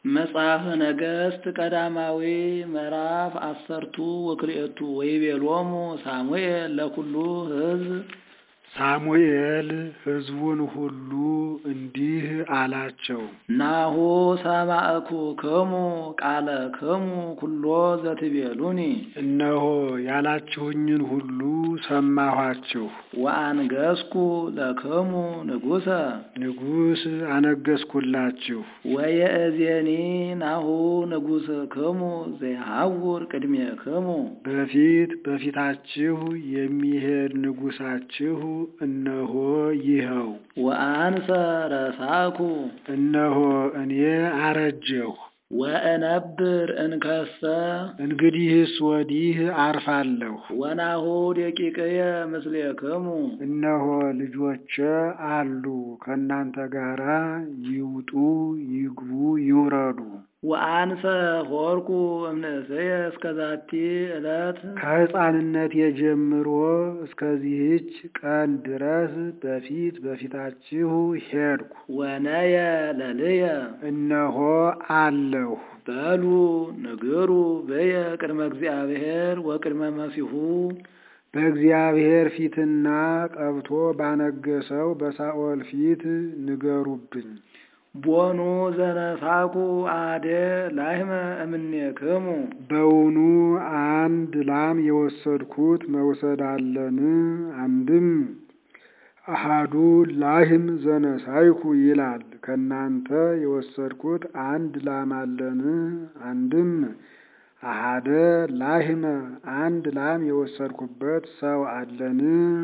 መጽሐፈ ነገሥት ቀዳማዊ ምዕራፍ አሰርቱ ወክልኤቱ ወይቤሎሙ ሳሙኤል ለኩሉ ሕዝብ ሳሙኤል ሕዝቡን ሁሉ እንዲህ አላቸው፣ ናሁ ሰማዕኩክሙ ቃለ ክሙ ኩሎ ዘትቤሉኒ እነሆ ያላችሁኝን ሁሉ ሰማኋችሁ። ወአንገስኩ ለክሙ ንጉሰ ንጉሥ አነገስኩላችሁ። ወየእዜኒ ናሁ ንጉሥ ክሙ ዘይሐውር ቅድሜክሙ በፊት በፊታችሁ የሚሄድ ንጉሳችሁ እነሆ ይኸው። ወአንሰ ረሳኩ እነሆ እኔ አረጀሁ። ወእነብር እንከሰ እንግዲህስ ወዲህ አርፋለሁ። ወናሁ ደቂቅየ ምስሌክሙ እነሆ ልጆቼ አሉ ከእናንተ ጋራ ይውጡ፣ ይግቡ፣ ይውረዱ። ወአንሰ ሆርኩ እምንእስየ እስከ ዛቲ ዕለት ከሕፃንነት የጀምሮ እስከዚህች ቀን ድረስ በፊት በፊታችሁ ሄድኩ። ወነየ ለልየ እነሆ አለሁ። በሉ ንግሩ በየ ቅድመ እግዚአብሔር ወቅድመ መሲሁ በእግዚአብሔር ፊትና ቀብቶ ባነገሰው በሳኦል ፊት ንገሩብኝ። ቦኑ ዘነሳኩ አደ ላህመ እምኔክሙ በውኑ አንድ ላም የወሰድኩት መውሰድ አለን? አንድም አሃዱ ላህም ዘነሳይኩ ይላል። ከእናንተ የወሰድኩት አንድ ላም አለን? አንድም አሃደ ላህመ አንድ ላም የወሰድኩበት ሰው አለን?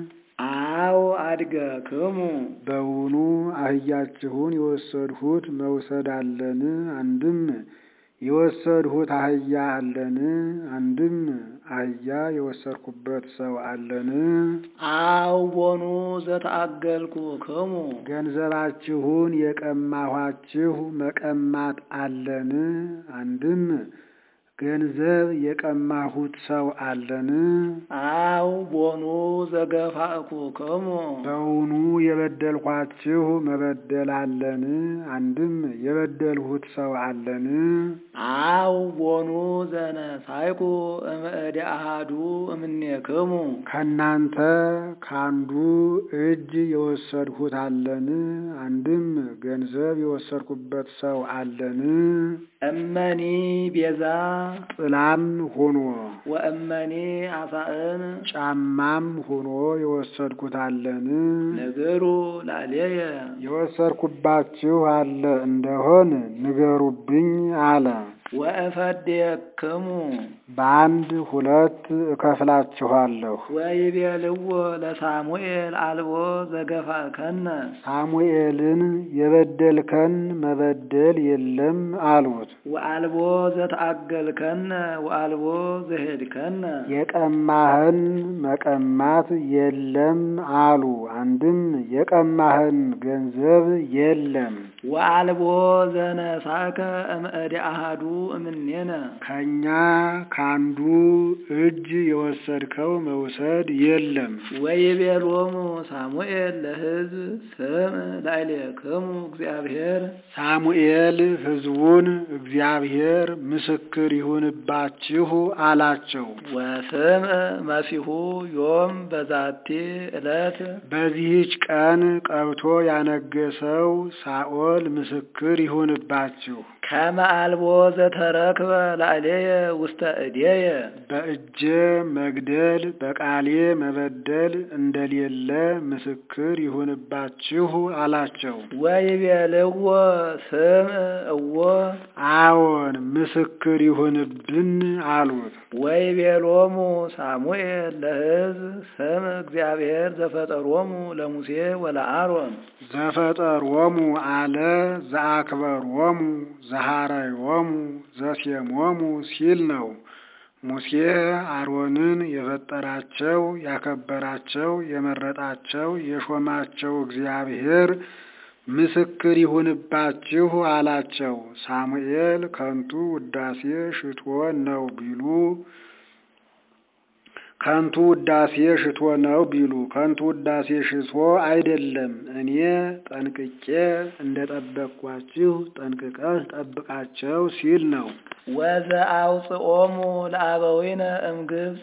አው አድገ ክሙ በውኑ አህያችሁን የወሰድሁት መውሰድ አለን? አንድም የወሰድሁት አህያ አለን? አንድም አህያ የወሰድኩበት ሰው አለን? አው ቦኑ ዘተአገልኩ ክሙ ገንዘባችሁን የቀማኋችሁ መቀማት አለን? አንድም ገንዘብ የቀማሁት ሰው አለን? አው ቦኑ ዘገፋእኩ ክሙ በውኑ የበደልኳችሁ መበደል አለን? አንድም የበደልሁት ሰው አለን? አው ቦኑ ዘነሳይኩ እምእደ አሃዱ እምኔክሙ ከእናንተ ካንዱ እጅ የወሰድሁት አለን? አንድም ገንዘብ የወሰድኩበት ሰው አለን? እመኒ ቤዛ ጥላም ሆኖ ወእመኒ አሳእን ጫማም ሆኖ የወሰድኩት አለን? ንግሩ ላዕሌየ የወሰድኩባችሁ አለ እንደሆን ንገሩብኝ አለ። ወእፈድየክሙ በአንድ ሁለት እከፍላችኋለሁ። ወይቤልዎ ለሳሙኤል አልቦ ዘገፋእከነ ሳሙኤልን የበደልከን መበደል የለም አሉት። ወአልቦ ዘተአገልከነ ወአልቦ ዘሄድከነ የቀማህን መቀማት የለም አሉ። አንድም የቀማህን ገንዘብ የለም ወአልቦ ዘነሳከ እምእደ አሃዱ እምኔነ ከኛ ካንዱ እጅ የወሰድከው መውሰድ የለም። ወይቤሎሙ ሳሙኤል ለሕዝብ ስም ላዕሌክሙ እግዚአብሔር ሳሙኤል ሕዝቡን እግዚአብሔር ምስክር ይሁንባችሁ አላቸው። ወስም መሲሁ ዮም በዛቲ ዕለት በዚህች ቀን ቀብቶ ያነገሰው ሳኦል ምስክር ይሁንባችሁ። ከመ አልቦ ዘተረክበ ላዕሌየ ውስተ እዴየ በእጄ መግደል በቃሌ መበደል እንደሌለ ምስክር ይሁንባችሁ አላቸው። ወይቤልዎ ስም እዎ አዎን ምስክር ይሁንብን አሉት። ወይቤሎሙ ሳሙኤል ለሕዝብ ስም እግዚአብሔር ዘፈጠሮሙ ለሙሴ ወለአሮን ዘፈጠሮሙ አለ ዘአክበሮሙ ዘሃረዮሙ ዘሴሞሙ ሲል ነው። ሙሴ አሮንን የፈጠራቸው ያከበራቸው የመረጣቸው የሾማቸው እግዚአብሔር ምስክር ይሁንባችሁ አላቸው። ሳሙኤል ከንቱ ውዳሴ ሽቶ ነው ቢሉ ከንቱ ውዳሴ ሽቶ ነው ቢሉ ከንቱ ውዳሴ ሽቶ አይደለም። እኔ ጠንቅቄ እንደጠበቅኳችሁ ጠንቅቀህ ጠብቃቸው ሲል ነው። ወዘአውፅኦሙ ለአበዊነ እምግብፅ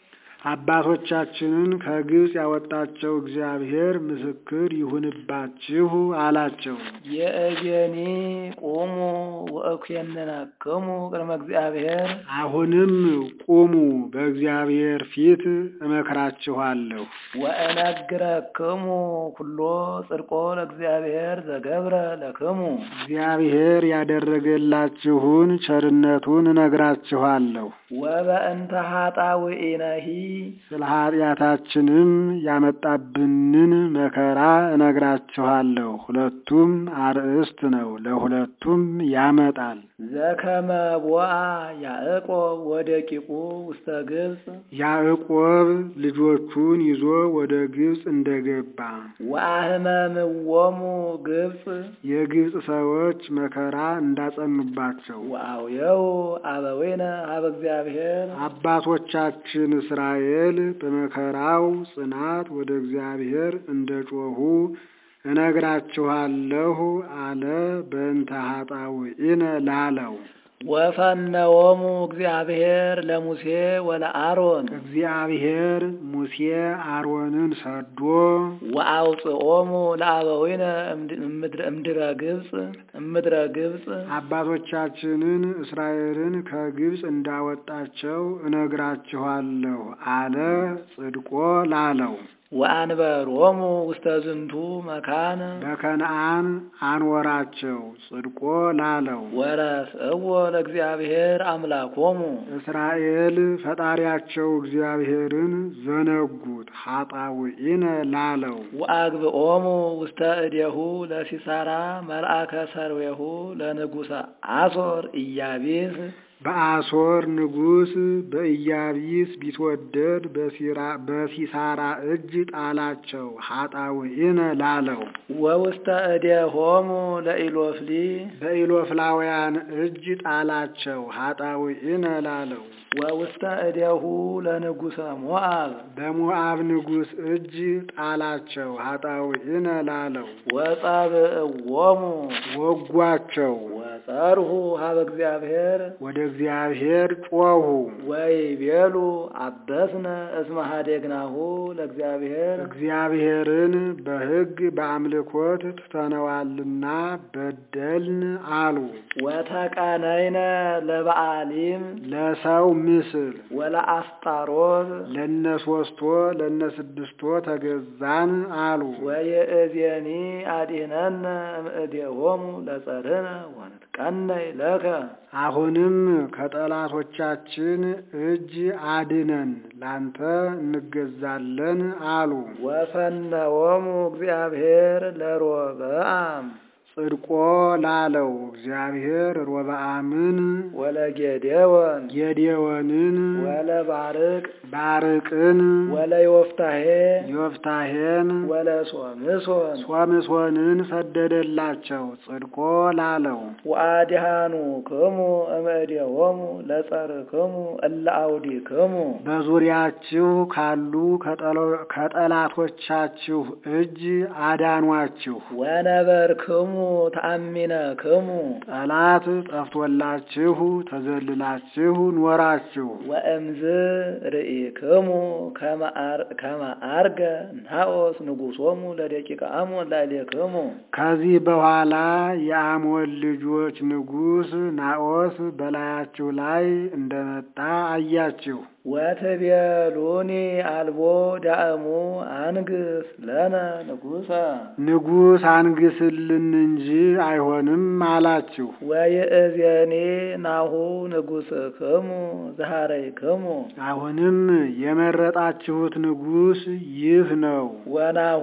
አባቶቻችንን ከግብፅ ያወጣቸው እግዚአብሔር ምስክር ይሁንባችሁ አላቸው። የእዜኒ ቁሙ ወእኩየንነክሙ ቅድመ እግዚአብሔር አሁንም ቁሙ፣ በእግዚአብሔር ፊት እመክራችኋለሁ። ወእነግረክሙ ኩሎ ጽድቆ ለእግዚአብሔር ዘገብረ ለክሙ እግዚአብሔር ያደረገላችሁን ቸርነቱን እነግራችኋለሁ። ወበእንተ ኃጣውኢነሂ ስለ ኃጢአታችንም ያመጣብንን መከራ እነግራችኋለሁ። ሁለቱም አርእስት ነው፣ ለሁለቱም ያመጣል። ዘከመ ቦአ ያዕቆብ ወደቂቁ ውስተ ግብፅ ያዕቆብ ልጆቹን ይዞ ወደ ግብፅ እንደገባ ወአህመምዎሙ ግብፅ የግብፅ ሰዎች መከራ እንዳጸኑባቸው ወአውየው አበዊነ ሀበ እግዚአብሔር አባቶቻችን እስራኤል በመከራው ጽናት ወደ እግዚአብሔር እንደ ጮኹ እነግራችኋለሁ አለ። በእንተ ኃጣውኢነ ላለው ወፈነዎሙ እግዚአብሔር ለሙሴ ወለአሮን እግዚአብሔር ሙሴ አሮንን ሰዶ ወአውፅኦሙ ለአበዊነ እምድረ- እምድረ ግብፅ እምድረ ግብፅ አባቶቻችንን እስራኤልን ከግብፅ እንዳወጣቸው እነግራችኋለሁ አለ። ጽድቆ ላለው ወአንበሮሙ ውስተ ዝንቱ መካን በከነአን አንወራቸው። ጽድቆ ላለው ወረስእዎ ለእግዚአብሔር አምላኮሙ እስራኤል ፈጣሪያቸው እግዚአብሔርን ዘነጉት። ኃጣውኢነ ላለው ወአግብኦሙ ውስተ እዴሁ ለሲሳራ መልአከ ሰርዌሁ ለንጉሰ አሶር ኢያቢስ በአሶር ንጉሥ በኢያቢስ ቢትወደድ በሲራ- በሲሳራ እጅ ጣላቸው። ኃጣውኢነ ላለው ወውስተ እዴሆሙ ለኢሎፍሊ በኢሎፍላውያን እጅ ጣላቸው። ኃጣውኢነ ላለው ወውስተ እዴሁ ለንጉሰ ሞአብ በሞዓብ ንጉሥ እጅ ጣላቸው። ኃጣውኢነ ላለው ወጸብእዎሙ ወጓቸው። ወጸርሁ ሀበ እግዚአብሔር ወደ እግዚአብሔር ጮኹ። ወይቤሉ አበስነ እስመ ኀዴግናሁ ለእግዚአብሔር እግዚአብሔርን በሕግ በአምልኮት ትተነዋልና በደልን አሉ። ወተቀነይነ ለበዓሊም ለሰው ምስል ወለአስጣሮት ለነሶስቶ ለነስድስቶ ተገዛን አሉ። ወየእዜኒ አዲህነነ እምእዴሆሙ ለጸርህነ ወንትቀነይ ለከ አሁንም ከጠላቶቻችን እጅ አድነን ላንተ እንገዛለን አሉ። ወፈነዎሙ እግዚአብሔር ለሮብዓም ጽድቆ ላለው እግዚአብሔር ሮብዓምን ወለጌዴዎን ጌዴዎንን ወለባርቅ ባርቅን ወለዮፍታሄ ዮፍታሄን ወለሶምሶን ሶምሶንን ሰደደላቸው። ጽድቆ ላለው ወአዲሃኑ ክሙ እምእዴሆሙ ለጸርክሙ እለ አውዲክሙ በዙሪያችሁ ካሉ ከጠሎ- ከጠላቶቻችሁ እጅ አዳኗችሁ። ወነበርክሙ ተአሚነክሙ ጠላት ጠፍቶላችሁ ተዘልላችሁ ኖራችሁ። ወእምዝ ርኢክሙ ከመ አር- ከመ አርገ ናኦስ ንጉሶሙ ለደቂቀ አሞን ላዕሌክሙ ከዚህ በኋላ የአሞን ልጆች ንጉሥ ናኦስ በላያችሁ ላይ እንደመጣ አያችሁ። ወትቤሉኒ አልቦ ዳእሙ አንግስ ለነ ንጉሰ ንጉሥ አንግስልን እንጂ አይሆንም አላችሁ። ወይእዜኒ ናሁ ንጉሥክሙ ዘሃረይክሙ አሁንም የመረጣችሁት ንጉሥ ይህ ነው። ወናሁ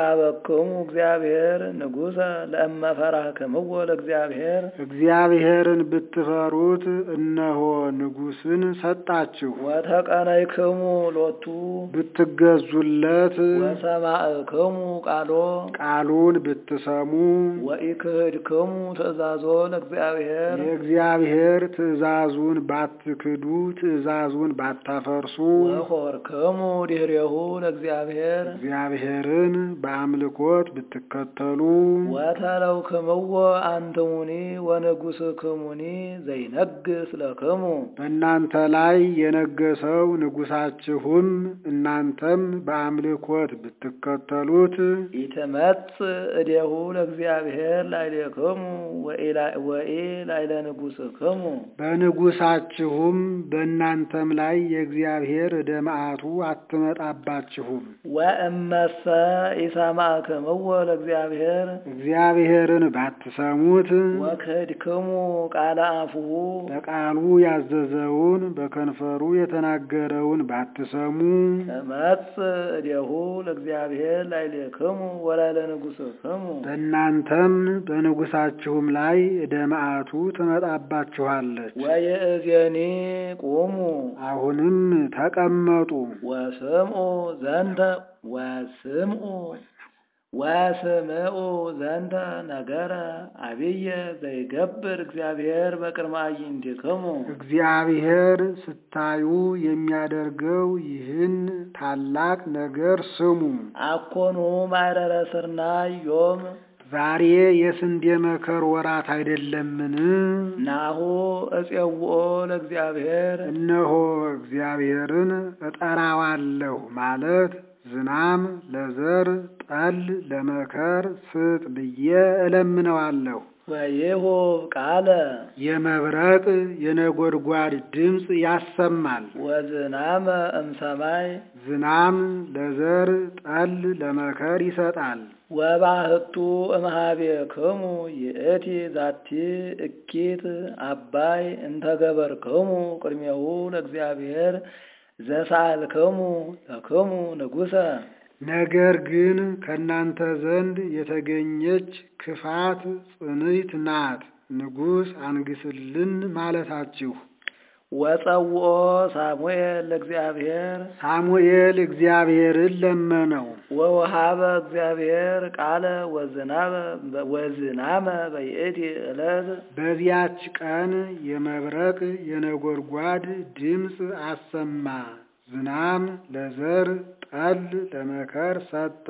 ወሃበክሙ እግዚአብሔር ንጉሰ ለእመ ፈራህክምዎ ለእግዚአብሔር እግዚአብሔርን እግዚአብሔርን ብትፈሩት እነሆ ንጉሥን ሰጣችሁ። ወተቀነይክሙ ሎቱ ብትገዙለት ወሰማዕክሙ ቃሎ ቃሉን ብትሰሙ ወኢክህድክሙ ትእዛዞ ለእግዚአብሔር የእግዚአብሔር ትእዛዙን ባትክዱ ትእዛዙን ባታፈርሱ ወሆርክሙ ድኅሬሁ ለእግዚአብሔር እግዚአብሔርን በአምልኮት ብትከተሉ ወተለውክምዎ አንትሙኒ ወንጉሥክሙኒ ዘይነግስ ለክሙ በእናንተ ላይ የነገሰው ንጉሣችሁም እናንተም በአምልኮት ብትከተሉት ኢትመጽእ እዴሁ ለእግዚአብሔር ላዕሌክሙ ወኢ ላዕለ ንጉሥክሙ በንጉሣችሁም በእናንተም ላይ የእግዚአብሔር ዕደ መዓቱ አትመጣባችሁም። ወእመሰ ኢሰማዕክምዎ ለእግዚአብሔር እግዚአብሔርን ባትሰሙት ወክህድክሙ ቃለ አፉሁ በቃሉ ያዘዘውን በከንፈሩ የተናገረውን ባትሰሙ ትመጽእ እዴሁ ለእግዚአብሔር ላዕሌክሙ ወላዕለ ንጉሥክሙ በእናንተም በንጉሣችሁም ላይ ዕደ መዓቱ ትመጣባችኋለች። ወይእዜኒ ቁሙ አሁንም ተቀመጡ ወስምዑ ዘንተ ወስምዑ ወስምዑ ዘንተ ነገረ አብየ ዘይገብር እግዚአብሔር በቅድመ አዕይንቲክሙ እግዚአብሔር ስታዩ የሚያደርገው ይህን ታላቅ ነገር ስሙ። አኮኑ ማዕረረ ስርናይ ዮም ዛሬ የስንዴ መከር ወራት አይደለምን? ናሁ እፄውኦ ለእግዚአብሔር እነሆ እግዚአብሔርን እጠራዋለሁ ማለት ዝናም ለዘር ጠል ለመከር ስጥ ብዬ እለምነዋለሁ። ወይሁብ ቃለ የመብረቅ የነጎድጓድ ድምፅ ያሰማል። ወዝናመ እምሰማይ ዝናም ለዘር ጠል ለመከር ይሰጣል። ወባህቱ እምኀቤክሙ ይእቲ ዛቲ እኪት አባይ እንተገበርክሙ ቅድሜሁ ለእግዚአብሔር ዘሳልክሙ ለክሙ ንጉሠ ነገር ግን ከእናንተ ዘንድ የተገኘች ክፋት ጽንዕት ናት፣ ንጉሥ አንግስልን ማለታችሁ። ወጸውኦ ሳሙኤል ለእግዚአብሔር ሳሙኤል እግዚአብሔርን ለመነው። ወወሃበ እግዚአብሔር ቃለ ወዝናበ ወዝናመ በይእቲ ዕለት በዚያች ቀን የመብረቅ የነጎድጓድ ድምፅ አሰማ። ዝናም ለዘር ጠል ለመከር ሰጠ።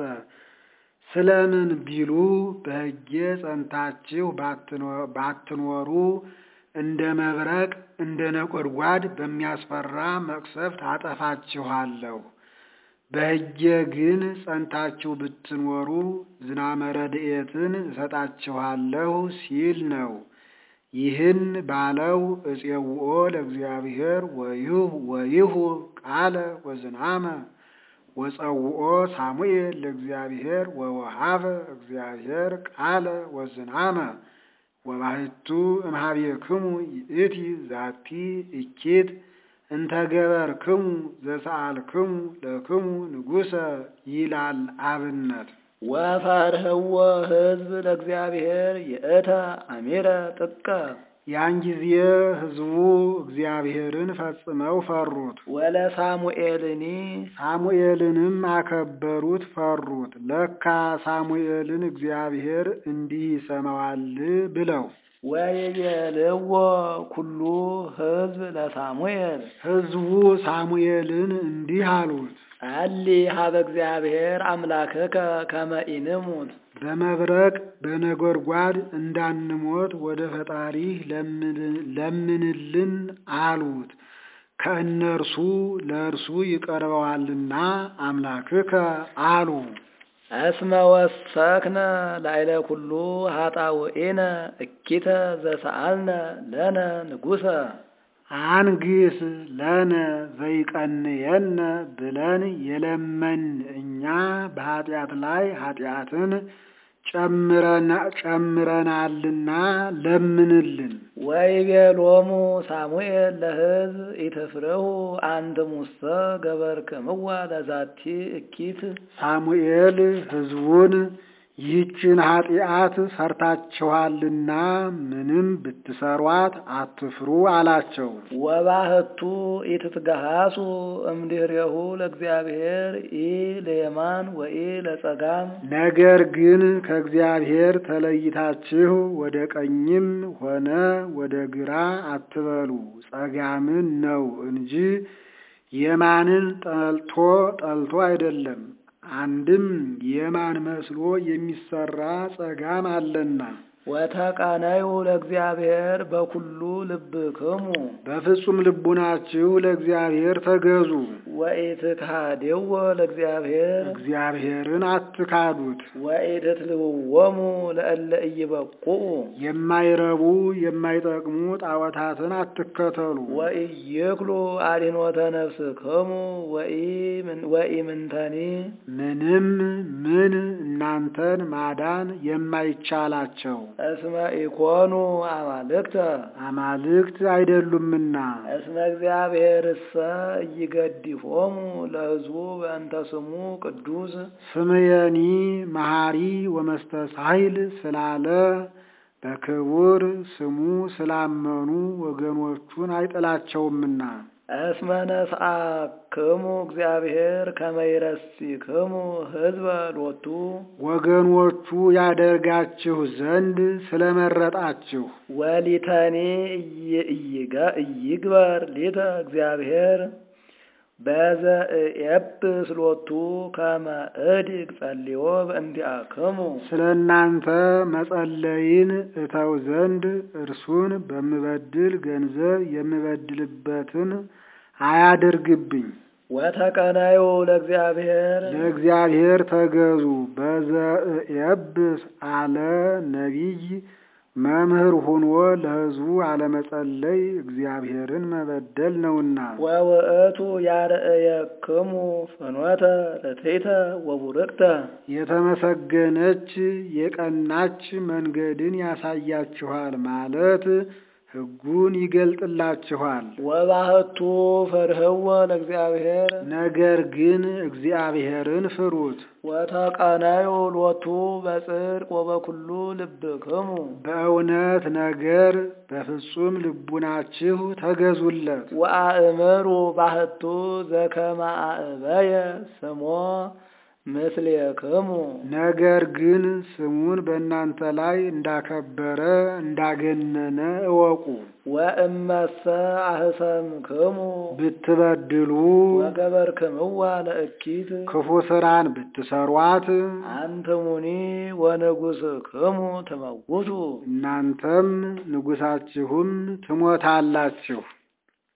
ስለምን ቢሉ በሕጌ ጸንታችሁ ባትኖሩ እንደ መብረቅ እንደ ነጎድጓድ በሚያስፈራ መቅሰፍት አጠፋችኋለሁ። በሕጌ ግን ጸንታችሁ ብትኖሩ ዝናመ ረድኤትን እሰጣችኋለሁ ሲል ነው። ይህን ባለው እፄውኦ ለእግዚአብሔር ወይሁ ቃለ ወዝናመ ወጸውኦ ሳሙኤል ለእግዚአብሔር ወወሃበ እግዚአብሔር ቃለ ወዝናመ ወባሕቱ እምኀቤክሙ ይእቲ ዛቲ እኪት እንተገበርክሙ ዘሰአልክሙ ለክሙ ንጉሠ ይላል አብነት። ወፈርህዎ ሕዝብ ለእግዚአብሔር ይእተ አሚረ ጥቀ ያን ጊዜ ሕዝቡ እግዚአብሔርን ፈጽመው ፈሩት። ወለሳሙኤልኒ ሳሙኤልንም አከበሩት፣ ፈሩት። ለካ ሳሙኤልን እግዚአብሔር እንዲህ ይሰማዋል ብለው ወይቤልዎ ኩሉ ሕዝብ ለሳሙኤል ሕዝቡ ሳሙኤልን እንዲህ አሉት፣ ጸሊ ሀበ እግዚአብሔር አምላክከ ከመ ኢንሙት በመብረቅ በነጎድጓድ እንዳንሞት ወደ ፈጣሪህ ለምንልን አሉት። ከእነርሱ ለእርሱ ይቀርበዋልና አምላክከ አሉ። እስመ ወሰክነ ላዕለ ኩሉ ኃጣውኢነ እኪተ ዘሰአልነ ለነ ንጉሠ አንግስ ለነ ዘይቀንየነ ብለን የለመን እኛ በኃጢአት ላይ ኃጢአትን ጨምረናልና ለምንልን። ወይቤሎሙ ሳሙኤል ለሕዝብ ኢትፍርሁ አንትሙሰ ገበርክምዋ ለዛቲ እኪት ሳሙኤል ሕዝቡን ይህችን ኃጢአት ሰርታችኋልና ምንም ብትሰሯት አትፍሩ አላቸው። ወባህቱ ኢትትገሃሱ እምድኅሬሁ ለእግዚአብሔር ኢ ለየማን ወኢ ለጸጋም ነገር ግን ከእግዚአብሔር ተለይታችሁ ወደ ቀኝም ሆነ ወደ ግራ አትበሉ፣ ጸጋምን ነው እንጂ የማንን ጠልቶ ጠልቶ አይደለም። አንድም የማን መስሎ የሚሰራ ጸጋም አለና ወተቀነዩ ለእግዚአብሔር በኩሉ ልብክሙ በፍጹም ልቡናችሁ ለእግዚአብሔር ተገዙ። ወኢትካድዎ ለእግዚአብሔር እግዚአብሔርን አትካዱት። ወኢትትልውዎሙ ለእለ ኢይበቁኡ የማይረቡ የማይጠቅሙ ጣዖታትን አትከተሉ። ወኢይክሉ አድኅኖተ ነፍስክሙ ወኢምንተኒ ምንም ምን እናንተን ማዳን የማይቻላቸው እስመ ኢኮኑ አማልክተ አማልክት አይደሉምና እስመ እግዚአብሔርሰ ኢይገድፎሙ ለሕዝቡ በእንተ ስሙ ቅዱስ ስምየኒ መሐሪ ወመስተሳይል ስላለ በክቡር ስሙ ስላመኑ ወገኖቹን አይጥላቸውምና እስመ ነስአክሙ እግዚአብሔር ከመ ይረሲክሙ ሕዝበ ሎቱ ወገኖቹ ያደርጋችሁ ዘንድ ስለመረጣችሁ ወሊተኒ ኢይግበር ሊተ እግዚአብሔር በዘእየብስ ሎቱ ከመ እድግ ጸልዮ በእንዲአክሙ ስለ እናንተ መጸለይን እተው ዘንድ እርሱን በምበድል ገንዘብ የምበድልበትን አያድርግብኝ። ወተቀነዩ ለእግዚአብሔር ለእግዚአብሔር ተገዙ። በዘእየብስ አለ ነቢይ መምህር ሁኖ ለሕዝቡ አለመጸለይ እግዚአብሔርን መበደል ነውና። ወውእቱ ያርእየክሙ ፍኖተ ርትዕተ ወቡርቅተ የተመሰገነች የቀናች መንገድን ያሳያችኋል ማለት ሕጉን ይገልጥላችኋል። ወባህቱ ፈርህዎ ለእግዚአብሔር ነገር ግን እግዚአብሔርን ፍሩት። ወተቀነዩ ሎቱ በጽድቅ ወበኩሉ ልብክሙ በእውነት ነገር በፍጹም ልቡናችሁ ተገዙለት። ወአእምሩ ባህቱ ዘከመ አእበየ ስሞ ምስሌክሙ ነገር ግን ስሙን በእናንተ ላይ እንዳከበረ እንዳገነነ እወቁ። ወእመሰ አህሰምክሙ ብትበድሉ ወገበርክምዋ ለእኪት ክፉ ስራን ብትሰሯት አንትሙኒ ወንጉሥክሙ ትመውቱ እናንተም ንጉሳችሁም ትሞታላችሁ።